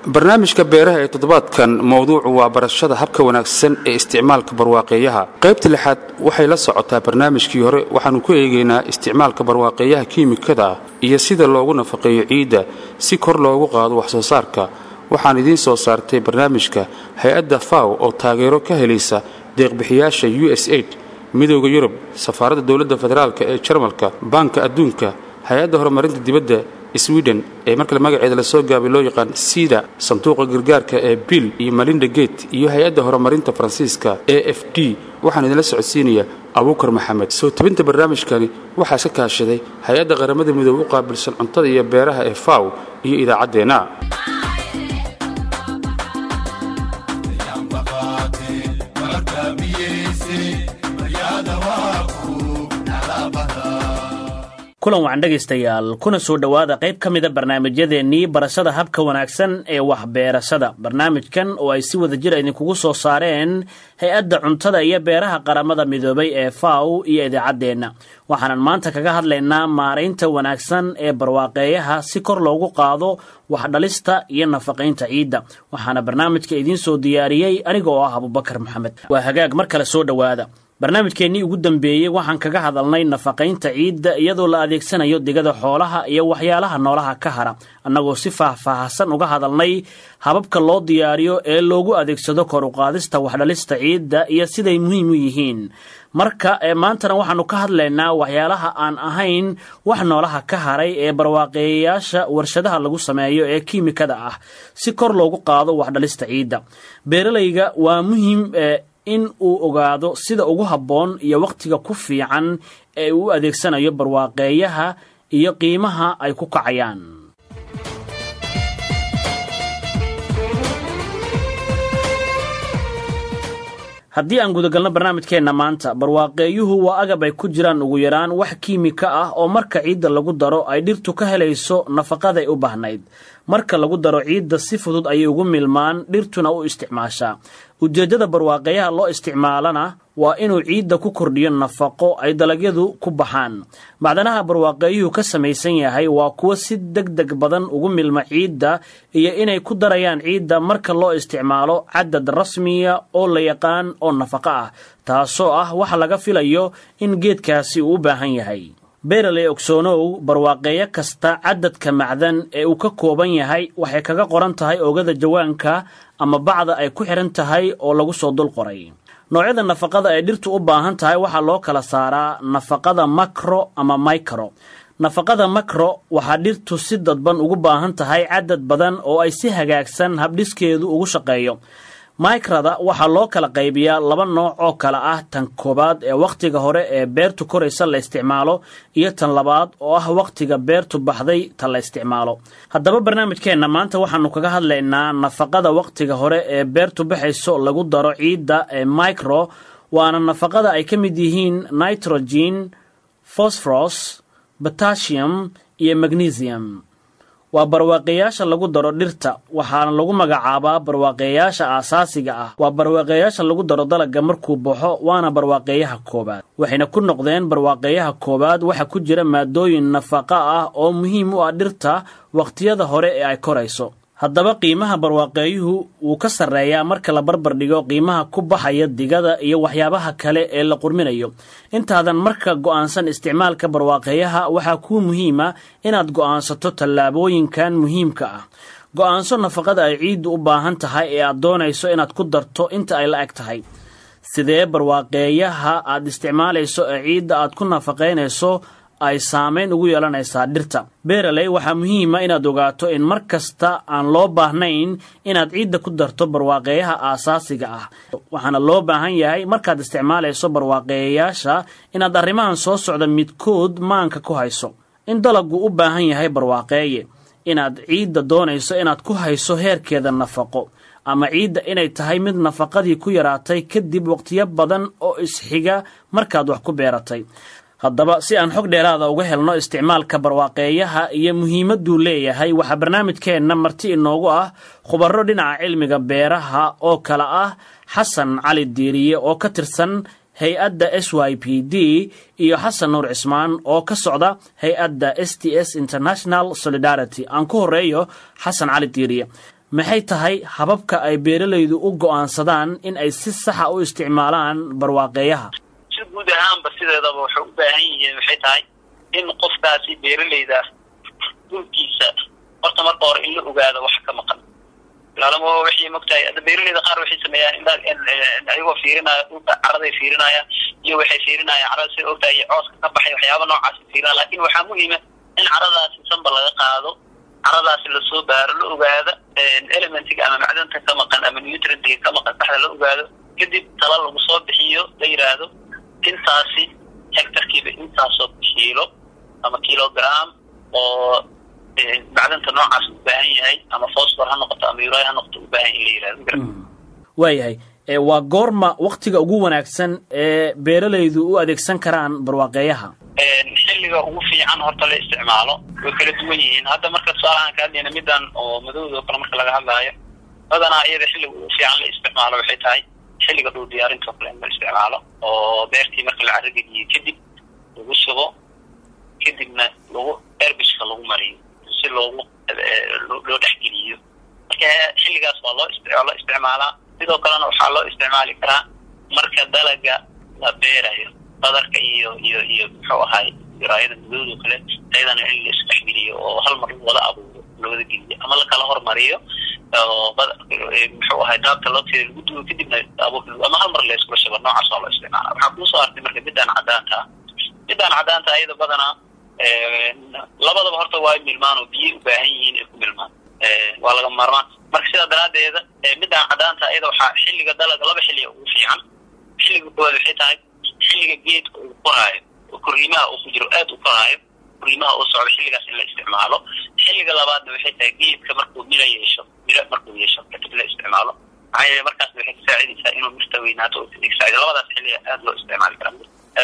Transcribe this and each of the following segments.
barnaamijka beeraha ee toddobaadkan mowduucu waa barashada habka wanaagsan ee isticmaalka barwaaqeeyaha qaybta lixaad waxay la socotaa barnaamijkii hore waxaannu ku eegaynaa isticmaalka barwaaqeeyaha kiimikada ah iyo sida loogu nafaqeeyo ciidda si kor loogu qaado wax soo saarka waxaan idiin soo saartay barnaamijka hay-adda faw oo taageero ka helaysa deeqbixiyaasha u s aid midooda yurub safaaradda dowladda federaalk ee jarmalka baanka adduunka hay-adda horumarinta dibadda sweden ee markale magaceeda lasoo gaabay loo yaqaan sida sanduuqa gargaarka ee bill iyo malinda gate iyo hay-adda horumarinta faransiiska e f d waxaan idinla socodsiinaya abuukar maxamed soo tabinta barnaamijkani waxaa iska kaashaday hay-adda qaramada midoobe u qaabilsan cuntada iyo beeraha ee faw iyo idaacaddeenna kulan wacan dhegaystayaal kuna soo dhowaada qayb ka mida barnaamijyadeennii barashada habka wanaagsan ee waxbeerashada barnaamijkan oo ay si wada jir idinkugu soo saareen hay-adda cuntada iyo beeraha qaramada midoobay ee faw iyo idaacaddeenna waxaanan maanta kaga hadlaynaa maaraynta wanaagsan ee barwaaqeeyaha si kor loogu qaado waxdhalista iyo nafaqaynta ciidda waxaana barnaamijka idiin soo diyaariyey aniga oo ah abubakar maxamed waa hagaag mar kale soo dhowaada barnaamijkeennii ugu dambeeyey waxaan kaga hadalnay nafaqaynta ciidda iyadoo la adeegsanayo digada xoolaha iyo waxyaalaha noolaha ka hara annagoo si faahfaahsan uga hadalnay hababka loo diyaariyo ee loogu adeegsado kor uqaadista waxdhalista ciidda iyo siday muhiim u yihiin marka maantana waxaannu ka hadlaynaa waxyaalaha aan ahayn wax noolaha ka haray ee barwaaqeeyayaasha warshadaha lagu sameeyo ee kiimikada ah si kor loogu qaado waxdhalista ciidda beeralayga waa muhiim in uu ogaado sida ugu habboon iyo wakhtiga ku fiican ee uu u adeegsanayo barwaaqeeyaha iyo qiimaha ay ku kacayaan haddii aan gudagalno barnaamijkeenna maanta barwaaqeeyuhu waa agab ay ku jiraan ugu yaraan wax kiimika ah oo marka ciidda lagu daro ay dhirtu ka helayso nafaqaday u baahnayd marka lagu daro ciidda si fudud ayay ugu milmaan dhirtuna u isticmaashaa ujeeddada barwaaqeeyaha loo isticmaalana waa inuu ciidda ku kordhiyo nafaqo ay dalagyadu ku baxaan macdanaha barwaaqeeyuhu ka samaysan yahay waa kuwo si deg deg badan ugu milma ciidda iyo inay ku darayaan ciidda marka loo isticmaalo cadad rasmiya oo la yaqaan oo nafaqo ah taasoo ah waxa laga filayo in geedkaasi uu u baahan yahay beeraley ogsoonow barwaaqeeyo kasta cadadka macdan ee uu ka kooban yahay waxay kaga qoran tahay oogada jawaanka ama bacda ay ku xidhan tahay oo lagu soo dul qoray noocyada nafaqada ay dhirtu u baahan tahay waxaa loo kala saaraa nafaqada makro ama micro nafaqada makro waxaa dhirtu si dadban ugu baahan tahay cadad badan oo ay si hagaagsan habdhiskeedu ugu shaqeeyo maikrada waxaa loo kala qaybiyaa laba nooc oo kale ah tan koowaad ee wakhtiga hore ee beertu koraysa la isticmaalo iyo tan labaad oo ah wakhtiga beertu baxday ta la isticmaalo haddaba barnaamijkeenna maanta waxaannu kaga hadlaynaa nafaqada wakhtiga hore ee beertu baxayso lagu daro ciidda ee micro waana nafaqada ay ka mid yihiin nitrogen fosforos batasium iyo magnesium waa barwaaqeeyaasha lagu daro dhirta waxaana lagu magacaabaa barwaaqeeyaasha aasaasiga ah waa barwaaqeeyaasha lagu daro dalagga markuu baxo waana barwaaqeeyaha koowaad waxayna ku noqdeen barwaaqeeyaha koowaad waxa ku jira maadooyin nafaqa ah oo muhiim u ah dhirta wakhtiyada hore ee ay korayso haddaba qiimaha barwaaqeeyuhu wuu ka sarreeyaa marka la barbar dhigo qiimaha ku baxaya digada iyo waxyaabaha kale ee la qurminayo intaadan marka go'aansan isticmaalka barwaaqeeyaha waxaa kuu muhiima inaad go'aansato tallaabooyinkan muhiimka ah go'aanso nafaqada ay ciiddu u baahan tahay ee aad doonayso inaad ku darto inta ay la eg tahay sidee barwaaqeeyaha aad isticmaalayso ee ciidda aad ku nafaqaynayso ay saamayn ugu yeelanaysaa dhirta beeraley waxaa muhiima inaad ogaato in mar kasta aan loo baahnayn inaad ciidda ku darto barwaaqeeyaha aasaasiga ah waxaana loo baahan yahay markaad isticmaalayso barwaaqeeyayaasha inaad arrimahan soo socda midkood maanka ku hayso in dalaggu u baahan yahay barwaaqeeye inaad ciidda doonayso inaad ku hayso heerkeeda nafaqo ama ciidda inay tahay mid nafaqadii ku yaraatay kadib waqtiyo badan oo isxiga markaad wax ku beeratay haddaba si aan xog dheeraada uga helno isticmaalka barwaaqeeyaha iyo muhiimadduu leeyahay waxaa barnaamijkeenna marti inoogu ah khubaro dhinaca cilmiga beeraha oo kale ah xasan cali diiriye oo ka tirsan hay-adda s y p d iyo xasan nuur cismaan oo ka socda hay-adda s t s international solidarity aan ku horeeyo xasan cali diiriye maxay tahay hababka ay beeralaydu u go'aansadaan in ay si saxa u isticmaalaan barwaaqeeyaha si guud ahaanba sideedaba waxay u baahan yihiin waxay tahay in qofkaasi beeralayda dhulkiisa horta marka hore in la ogaado wax ka maqan laalamo waxay mogtahay hadda beeralayda qaar waxay sameeyaan ayagoo fiirinaya dhulka caraday fiirinayaan iyo waxay fiirinayaan carada sida ogtahay iyo cooska ka baxay waxyaaba noocaasi fiirinaya laakin waxaa muhiima in caradaasi sanba laga qaado caradaasi lasoo baaro la ogaado elementiga ama macdanta ka maqan ama nutrientiga ka maqan saxda la ogaado kadib tala lagu soo bixiyo la yidhaahdo intaasi hectarkiiba intaasoo kiilo ama kilogram oo macdanta noocaas u baahan yahay ama fosfor ha noqoto ama uri ha noqoto u baahan in la yihahdo waayahay waa goorma waktiga ugu wanaagsan ee beeralaydu u adeegsan karaan barwaaqeeyaha xilliga ugu fiican horta la isticmaalo way kala duwan yihiin hadda marka tusaalahaan ka hadlayna midan oo madowda oo kale marka laga hadlaayo badanaa iyada xilliga ugu fiican la isticmaalo waxay tahay xilliga dhul diyaarinta oo kale in la isticmaalo oo beertii marka la carrageliyo kadib lagu subo kadibna lagu erbiska lagu mariyo si loogu loo dhexgeliyo marka xilligaas waa loo loo isticmaalaa sidoo kalena waxaa loo isticmaali karaa marka dalaga la beerayo badarka iyo iyo iyo muxuu ahaay raayada madowda o kale ayadana in la isdhexgeliyo oo hal mar wada abuuro lawada geliyo ama lakala hormariyo oo muxuu ahay daabta looteeda lagu duwo kadibna abuur ama hal mar la iskula shabo noocaas waa loo isticmaala waxaa kuusoo artay marka midaan cadaanta ah midaan cadaanta ayada badanaa labadaba horta waa milmaan oo biyay u baahan yihiin ay ku milmaan waa laga maarmaan marka sidaa daraadeeda midaan cadaanta ayada waxaa xilliga dalaga laba xilliga ugu fiican xilliga koowaad waxay tahay xilliga geedka uu koraayo oo koriimaha uu ku jiro aada u koraayo koriimaha uu socdo xilligaas in la isticmaalo xilliga labaadna waxay tahay geedka markuu miro yeesho miro markuu yeesho kadib la isticmaalo maxaa yeele markaasna waxay kasaacidaysaa inuu mirta weynaato oo kadib saacido labadaas xilliga aada loo isticmaali karaa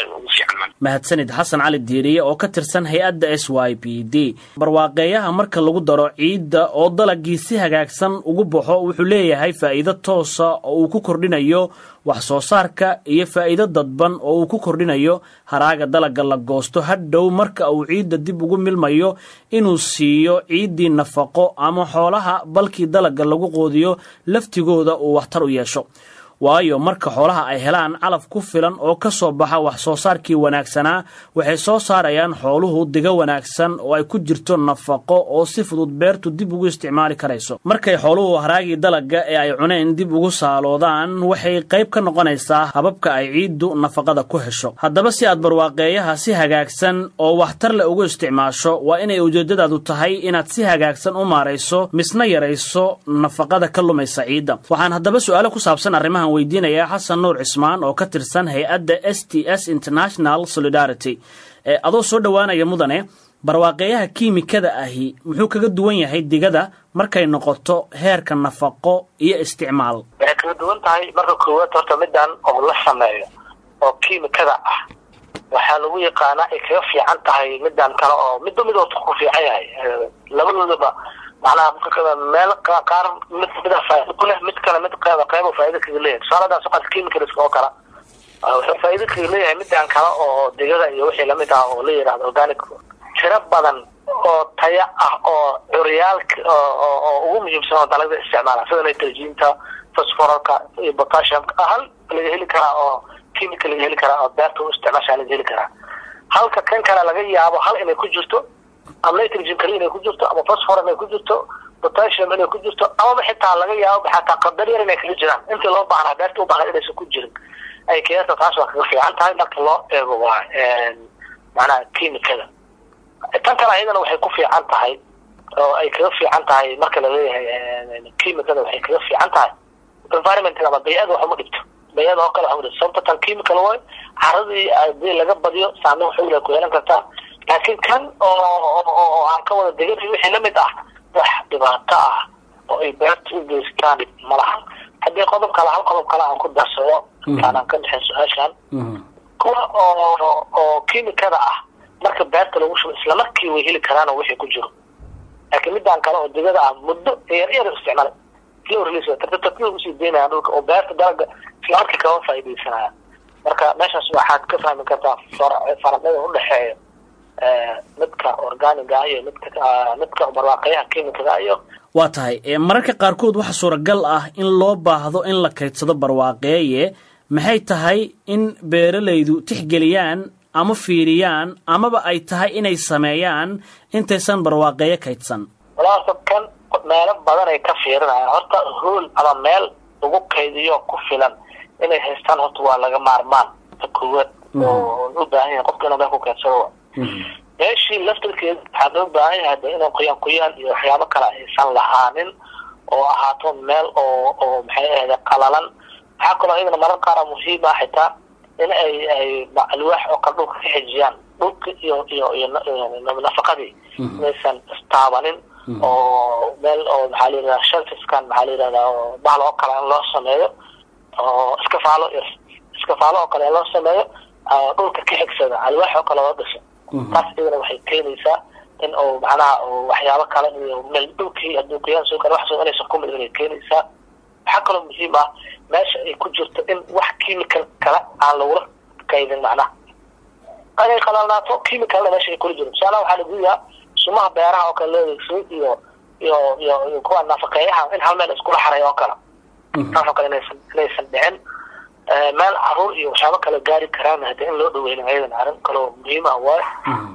mahadsanid xasan cali diiriye oo ka tirsan hay-adda s y p d barwaaqeeyaha marka lagu daro ciidda oo dalagii si hagaagsan ugu baxo wuxuu leeyahay faa'iido toosa oo uu ku kordhinayo wax soo saarka iyo faa'iido dadban oo uu ku kordhinayo haraaga dalagga la goosto hadhow marka uu ciidda dib ugu milmayo inuu siiyo ciiddii nafaqo ama xoolaha balkii dalagga lagu qoodiyo laftigooda uu waxtar u yeesho waayo marka xoolaha ay helaan calaf ku filan oo ka soo baxa wax soo saarkii wanaagsanaa waxay soo saarayaan xooluhu digo wanaagsan oo ay ku jirto nafaqo oo si fudud beertu dib ugu isticmaali karayso markay xooluhu haraagii dalagga ee ay cuneen dib ugu saaloodaan waxay qayb ka noqonaysaa hababka ay ciiddu nafaqada ku hesho haddaba si aad barwaaqeeyaha si hagaagsan oo waxtar leh ugu isticmaasho waa inay ujeeddadaadu tahay inaad si hagaagsan u maarayso misna yarayso nafaqada ka lumaysa ciidda waxaan haddaba su-aalo ku saabsan arrimahan weydiinayaa xasan nuur cismaan oo ka tirsan hay-adda s t s international solidarity ee adoo soo dhowaanaya mudane barwaaqeeyaha kiimikada ahi muxuu kaga duwan yahay digada markay noqoto heerka nafaqo iyo isticmaal waxay kaga duwan tahay marka koowaad horta midaan oo la sameeyo oo kiimikada ah waxaa lagu yaqaanaa ay kaga fiican tahay midaan kale oo midba mid orta ku fiican yahay labadoodaba macnaha meel qaar mid mida faa'ido ku leh mid kale mid qeyba qeyba faa'ido kaga leeyahay tusaale hadaa soqaad chemicals oo kale wuxuu faa'ido kaga leeyahay midaan kale oo digada iyo wixii lamid ah oo la yidhahdo organic tiro badan oo taya ah oo curyaalka oo ugu muhiimsan oo dalagda isticmaala sida nitrogenka phosphoralka iyo potassiumka hal laga heli karaa oo chemical laga heli karaa oo beerta u isticmaashaa laga heli karaa halka kan kale laga yaabo hal inay ku jirto ama nitrogen kali inay ku jirto ama phosphor inay ku jirto potassium inay ku jirto amaba xitaa laga yaabo xataa qadar yar inay kaga jiraan intii loo baahnaa beerta u baahnaa inaysan ku jirin ay keenta taas waa kaga fiican tahay marka loo eego waa macnaha chemicada tan kale ayadana waxay ku fiican tahay oo ay kaga fiican tahay marka laleeyahay chemicada waxay kaga fiican tahay environmentka ama bayada wax uma dhibto bayada oo kale wax uma dhibto sababta tan chemical way caradii hadii laga badiyo saameyn xoogla ku yeelan kartaa laakiin kan oo aan ka wada deganayo wixii lamid ah wax dhibaato ah oo ay beerta u geystaan malaha haddii qodob kale hal qodob kale aan ku darsado intaanaan ka dhexin su-aashan kuwa oo oo kimikada ah marka beerta lagu shubo islamarkii way heli karaan oo wixii ku jiro laakiin midaan kale oo digada ah muddo yar yar isticmaal slow release tartiib usii deynaya dhulka oo beerta dalaga islamarkii kama faa'iidaysanaya marka meeshaas waxaad ka fahmi kartaa faraqyada udhexeeya midka organiga iyo midka midka barwaaqayaha kimikada iyo waa tahay mararka qaarkood waxa suuragal ah in loo baahdo in la kaydsado barwaaqeeye maxay tahay in beeralaydu tixgeliyaan ama fiiriyaan amaba ay tahay inay sameeyaan intaysan barwaaqeeye kaydsan walaasa kan meelo badan ay ka fiirinayaan horta hool ama meel lagu kaydiyo ku filan inay haystaan horta waa laga maarmaan ta koowaad oo u baahan yahay qofka inuu meel ku kaydsado meeshii laftirkeeda waxaa loo baahan yahay de inuu qoyaan qoyaan iyo waxyaabo kale aysan lahaanin oo ahaato meel oo oo maxay ahayde qalalan waxaa kaloo iyadana marar qaara muhiim ah xitaa in ay ay alwaax oo kale dhulka ka xijiyaan dhulka iyo iyo iyo nafaqadii inaysan istaabanin oo meel oo maxaa la yidhahdaa shelfiskan maxaa la yidhahdaa oo bahal oo kale in loo sameeyo oo iskafaalo iskafaalo oo kale in loo sameeyo dhulka ka xigsada alwaax oo kale loo dhiso taas iyadana waxay keenaysaa in uu macnaha waxyaabo kale iyo meel dhulkii hadduu qoyaan soo kale wax soo inaysan ku midin ay keenaysaa waxaa kaloo muhiim ah meesha ay ku jirto in wax chemical kale aan lagula kaydin macnaha inay qalalnaato chemicalna meesha ay kula jiro tusaalaha waxaa lagu yahaa sumaha beeraha oo kale loo adeegsaday iyo iyo iyo iyo kuwa nafaqeeyaha in hal meel iskula xaray oo kale taas oo kale inaysan inaysan dhicin meel caruur iyo waxyaabo kale gaari karaan hade in loo dhaweyna ayadan arrin kaloo muhiim ah waayo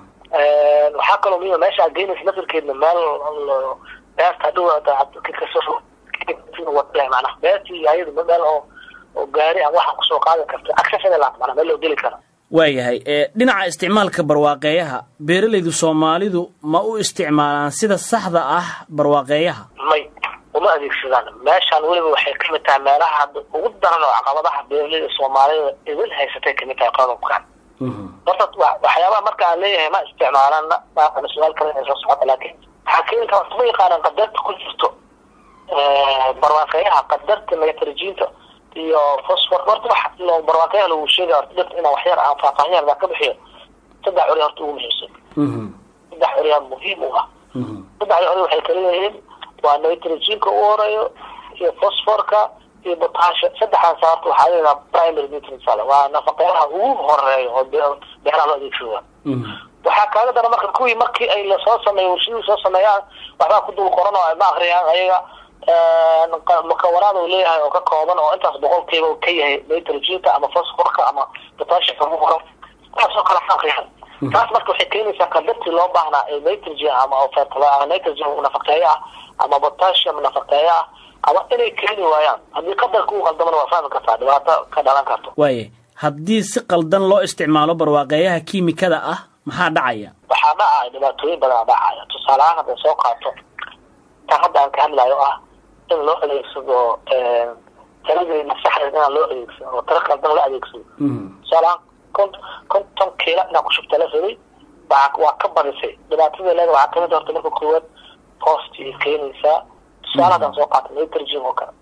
waxaa kaloo muhiim meesha aad geynaysa lafirkeedna meel beerta dhow manaa beertii ayadu meel oo oo gaari aan waxa kusoo qaadan karto access inay laat manaa meel loo geli kara waayahay dhinaca isticmaalka barwaaqeeyaha beeralaydu soomaalidu ma u isticmaalaan sida saxda ah barwaaqeeyaha may uma adeegsadaan meeshaan weliba waxay kamid tahay meelaha ugu daran oo caqabadaha beeralayda soomaalida idin haysatay kamid tahay qodobkan horta waxyaabaha marka aan leeyahay ma isticmaalana maaqana su-aal kale inay soo socota laakiin waxaa keeni kara ma yaqaanaan qadarta ku jirto barwaaqeeyaha qadarta nitrogenta iyo fosfor horta wax loo barwaaqeeyaha lagu sheegay horta dhirta inaa waxyar aan faahfaahin yar baa ka bixiyo saddex curi horta ugu muhiimsan saddex curiyaa muhiim u ah saddexda curi waxay kala leeyihiin waa nitrogenka u horeeyo iyo fosforka iyo botasha saddexdaas horta waxaa leedaha primary nutrients waa nafaqeyaha ugu horeeyo oo beeraha loo adeegsado waxaa kaaga dara marka kuwii markii ay lasoo sameeyo warshadii soo sameeyaan waxbaa ku dul qoran oo ay ma akriyaan ayaga mukawanaad uu leeyahay oo ka kooban oo intaas boqolkiiba ka yahay nitrogenka ama fosforka ama potashika ugu qoran taasoo kale ma akriyaan taas marka waxay keenaysaa qadartii loo baahnaa ee nitrogen ama nitrogen nafaqeeye ah ama potassium nafaqeeye ah ama inay keeni waayaan haddii qadarka u qaldamana waa fahmi kartaa dhibaato ka dhalan karto waaye haddii si qaldan loo isticmaalo barwaaqeeyaha kiimikada ah maxaa dhacaya waxaa dhacaya dhibaatooyin badan dhacaya tusaale ahaan hadday soo qaato tan hadda aan ka hadlayo ah in loo adeegsado taladeena saxdeed inaan loo adeegsado oo tala qaldan la adeegsado tusaale ahaan kont konton kiila inaan ku shubta la rabay baa waa ka badisay dhibaatada leeda waxaa kamid horta marka koowaad post ay keenaysaa tusaale haddaan soo qaato nitrogen oo kale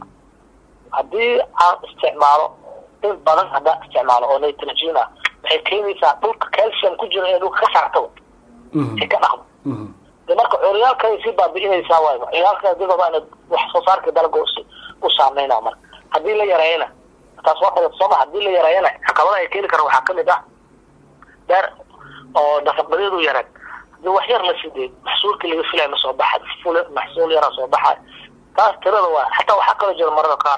haddii aan isticmaalo in badan haddaan isticmaalo oo nitrogen ah waxay keenaysaa dhulka calcium ku jira ee dhulka ka saartaba ay ka dhaqmo de marka curyaalkay sii baabi'inaysaa waay curyaalka digaba ina wax soo saarka dalga u saameynaa marka haddii la yareeyana taas waa qodab sooma haddii la yareeyana caqabada ay keeni karaan waxaa kamid ah beer oo nafaqadeedu yareen hadii wax yar la sidee maxsuulkii laga filaya ma soo baxa ful maxsuul yaraa soo baxa taas tirada waa xataa waxaa kaloo jira marada qaar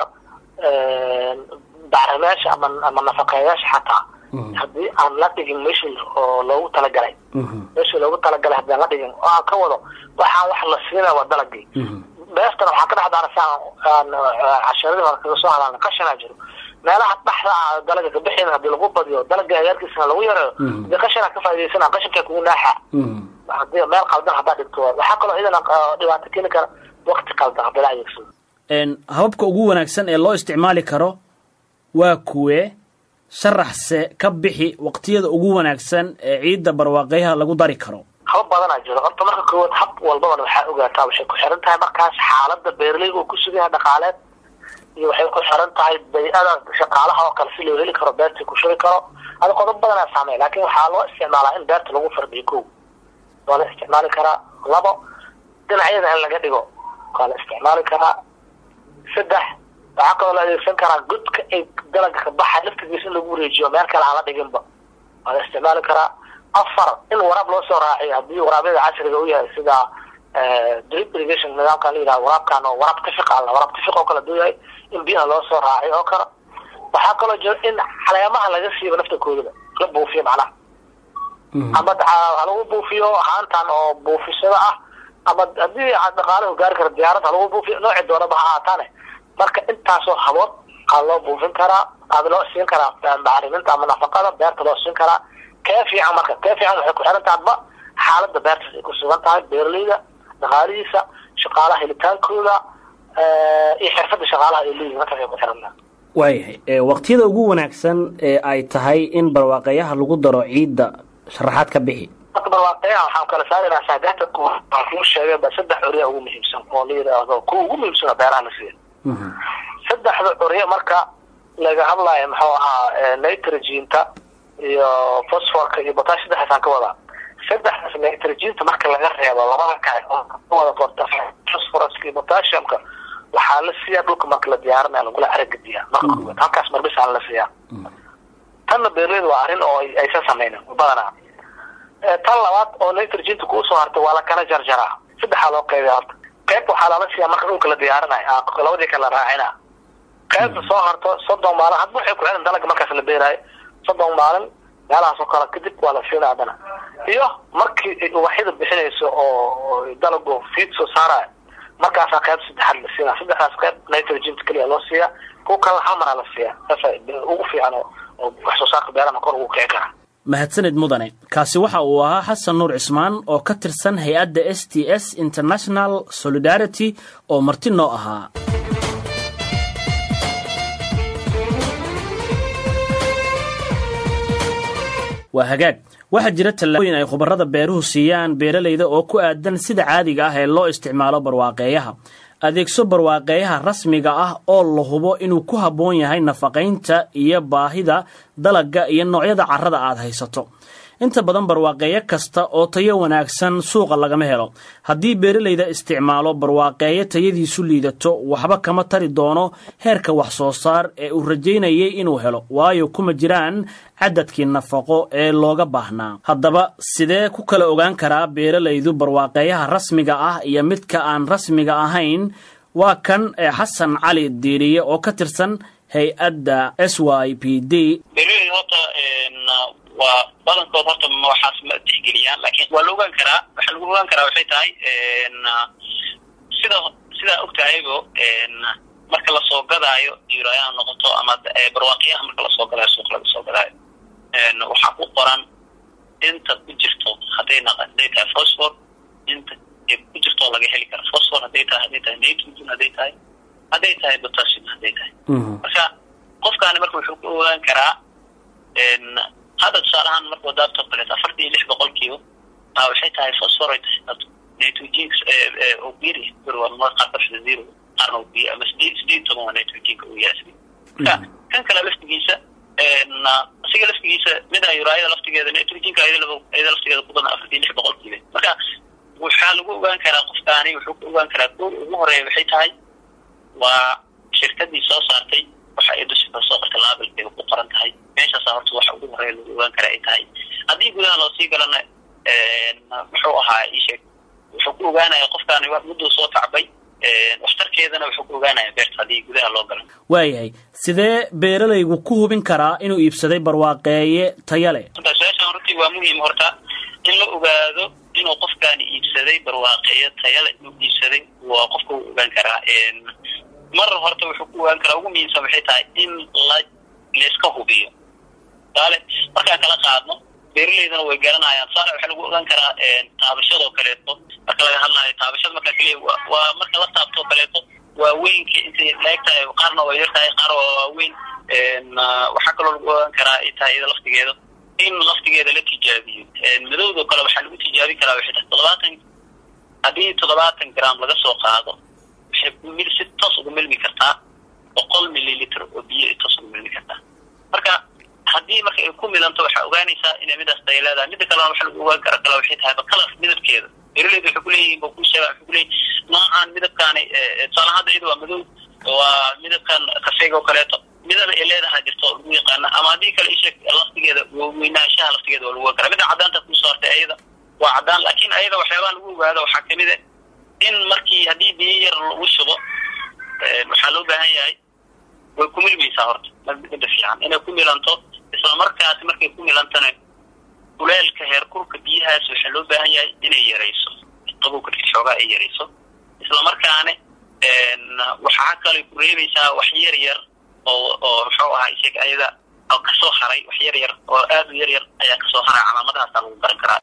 bacrimeyaasha ama ama nafaqeeyaasha xataa haddii aan la dhigin meeshii oo loogu talagalay meeshii loogu talagalay haddii aan la dhigin oo aan ka wado waxaa wax la siinaya waa dalagii beertana waxaa ka dhex daarasa aan casharadii hore kaga soo hadalna qashanaa jiro meelaha dhaxda ah dalaga ka bixin hadii lagu badiyo dalaga agaarkiisana lagu yareeyo hadii qashanaa ka faa'idaysana qashankaa kugu naaxa hadii meel qaldan haddaa dhigto waxaa kaloo iyadana dhibaato keeni kara waqti qaldan haddii la adeegsado hababka ugu wanaagsan ee loo isticmaali karo waa kuwee sharaxse ka bixi waqtiyada ugu wanaagsan ee ciidda barwaaqeyaha lagu dari karo haba badanaa jiro horta marka koowaad hab walbabana waxaa ogaataa waxay ku xiran tahay markaas xaalada beeraleyga uu ku sugan yahay dhaqaaleed iyo waxay ku xiran tahay bay-ada shaqaalaha oo kale si loo heli karo beertii ku shuri karo ada qodob badanaa saamey laakin waxaa loo isticmaalaa in beerta lagu fardiyo ko waa la isticmaali karaa labo dhinacyada in laga dhigo waa la isticmaali karaa saddex waxaa kaloo la adeegsan karaa godka ay dalaga ka baxa laftigiisa in lagu wareejiyo meel kale aan la dhiginba waa la isticmaali karaa afar in waraab loo soo raaciyo haddii waraabyada casriga u yahay sida drip irrigation nidaamkan la yidhaha waraabkan oo waraab tifiq alla waraab tifiq oo kale haduu yahay in biyaha loo soo raacay oo kale waxaa kaloo jira in caleemaha laga siiba naftakoodaba la buufiyo macnaha ama ha lagu buufiyo haantan oo buufisada ah ama haddii dhaqaalaha gaari kara diyaarad ha lagu buufiyo nooci doonaba ha ahaataane marka intaasoo habood aa loo buufin karaa aada loo siin karaa bacriminta ama nafaqada beerta loo siin karaa kee fiican marka kee fiican waxay ku xiran tahay adba xaaladda beertaas ay ku sugan tahay beeraleyda dhaqaalihiisa shaqaalaha helitaankooda iyo xirfadda shaqaalaha ay leeyihin markaas ay ku xiran tahay waayahay waqtiyada ugu wanaagsan ee ay tahay in barwaaqayaha lagu daro ciidda sharaxaad ka bixi marka barwaaqayaha waxaan kala saaraynaa saadaxda waan kuu sheegay ba saddex curya ugu muhiimsan oo la yidhaahdo kuwa ugu muhiimsana beeraha la siiya saddexda curya marka laga hadlaayo muxuu ahaa nitrogenta iyo phosphorka iyo botash saddexdaasaan ka wadaa saddexdaas nitrogenta marka laga reebo labada kale oo wada qorta phosphoruska iyo potassiumka waxaa la siiyaa dhulka marka la diyaarinaya lagula aragadiyaa marka koowaad halkaas marbisaan la siiyaa tanna beerleyda waa arrin oo aysan sameynin badanaa tan labaad oo nitrogenta kuusoo hartay waa la kala jarjaraa saddexaa loo qeybiya horta qayb waxaa lala siiyaa marka dhulka la diyaarinayo labadii kale la raacina qaybta soo harto soddon maalin hadba waxay ku xiran dalaga markaas la beeraayo soddon maalin meelahaas oo kale kadib waa la siina haddana iyo markii ubaxyada bixinayso oo dalagu fiid soo saarayo markaasaa qayb saddexaad la siina saddexdaas qayb nitrogenta keliya loo siiyaa kuwa kale hal maraa la siiyaa saasa ugu fiican oo wax soo saarka beerana kor ugu kici karaa mahadsanid mudane kaasi waxa uu ahaa xasan nuur cismaan oo ka tirsan hay-adda s t s international solidarity oo marti noo ahaa waa hagaag waxaa jira tallaabooyin ay khubarada beeruhu siiyaan beeralayda oo ku aadan sida caadiga ah ee loo isticmaalo barwaaqeeyaha adeegso barwaaqeeyaha rasmiga ah oo la hubo inuu ku habboon yahay nafaqaynta iyo baahida dalagga iyo noocyada carrada aad haysato inta badan barwaaqeeyo kasta oo tayo wanaagsan suuqa lagama helo haddii beeralayda isticmaalo barwaaqeeyo tayadiisu liidato waxba kama tari doono heerka wax soo saar ee uu rajaynayay inuu helo waayo kuma jiraan cadadkii nafaqo ee looga baahnaa haddaba sidee ku kala ogaan karaa beeralaydu barwaaqeeyaha rasmiga ah iyo midka aan rasmiga ahayn waa kan ee xasan cali diiriye oo ka tirsan hay-adda s y p d waa badankood horta waxaas ma tixgeliyaan lakin waa la ogaan karaa waxa lagu ogaan karaa waxay tahay sida sidaa og tahaybo marka lasoo gadaayo diirayaha noqoto ama barwaaqiyaha marka lasoo gadaayo suuq laga soo gadaayo waxaa ku qoran inta ku jirto hadday naq hadday tahay phosphor inta ku jirto laga heli kara phosphor hadday tahay hadday tahay nitrogen hadday tahay hadday tahay potassium hadday tahay marka qofkaani marka wuxuu ku ogaan karaa hadda tusaale ahaan marka wadaabto kaleeto afartan iyo lix boqolkiiba a waxay tahay phosphorate nitrogenka oo biri bir waa mar qaar qarshada zero qaarna uu biyo ama sideed sideed toban waa nitrogenka uu yahay marka kan kale laftigiisa asiga laftigiisa mida uraayada laftigeeda nitrogenka ayada laftigeeda ku badan afartan iyo lix boqolkiiba marka waxaa lagu ogaan karaa qofkaani wuxuu ku ogaan karaa goor ugu horeeya waxay tahay waa shirkadii soo saartay waxa ay dusha soo qorta laabilkeeda ku qoran tahay meeshaasa horta waxa ugu horeeya lagu ogaan kara ay tahay haddii gudaha loosii galana muxuu ahaa isheeg wuxuu ku ogaanaya qofkaani mudduu soo tacbay waxtarkeedana wuxuu ku ogaanaya beerta haddii gudaha loo galo waayahay sidee beeralaygu ku hubin karaa inuu iibsaday barwaaqeeye taya leh su-aashan runtii waa muhiim horta in la ogaado inuu qofkaani iibsaday barwaaqeeye tayale inuu iibsaday waa qofka uu ogaan karaa mar horta wuxuu ku ogaan karaa ugu muhiimsan waxay tahay in la layska hubiyo saale markaan kala qaadno beeraleydana way garanayaan saale waxaa lagu ogaan karaa taabashadoo kaleeto marka laga hadlayo taabashada markaa keliya waa marka la taabtoo kaleeto waaweynka intay laeg tahay qaarna waa yar tahay qaar waa waaweyn waxaa kaloo lagu ogaan karaa ay tahay iyada laftigeeda in laftigeeda la tijaabiyo madowdoo kale waxaa lagu tijaabin karaa waxay tahay toddobaatan haddii toddobaatan gram laga soo qaado waxay mil si toos uga milmi kartaa boqol mililitr oo biyo ay toos uga milmi kartaa marka haddii marka ay ku milanto waxaa ogaanaysaa inay midaas tay leedahay mida kalena waxa lagu ogaan kara kale waxay tahay bakalas midabkeeda beeraleyda waxay kuleeyihiin ba ku sheega waxay kuleeyihin noocaan midabkaani tusaale hadda iyada waa madow waa midabkan kafeega oo kaleeto midana ay leedahay jirto oo lagu yaqaana ama haddii kale isheeg laftigeeda weynaanshaha laftigeeda waa lagu ogaan kara mida caddaanta kusoo hartay ayada waa caddaan laakiin ayada waxyaabaha lagu ogaado waxaa kamid a in markii haddii biyo yar lagu shubo waxaa loo baahan yahay way ku milmaysaa horta mida fiican inay ku milanto isla markaasi markay ku milantana kuleelka heerkulka biyahaas waxaa loo baahan yahay inay yarayso qabowka xoogaa ay yarayso isla markaana waxaa kale ku reebaysaa wax yar yar oo oo muxuu ahaa isaga ayada kasoo haray wax yar yar oo aad u yar yar ayaa kasoo haray calaamadahaasa lagu garan karaa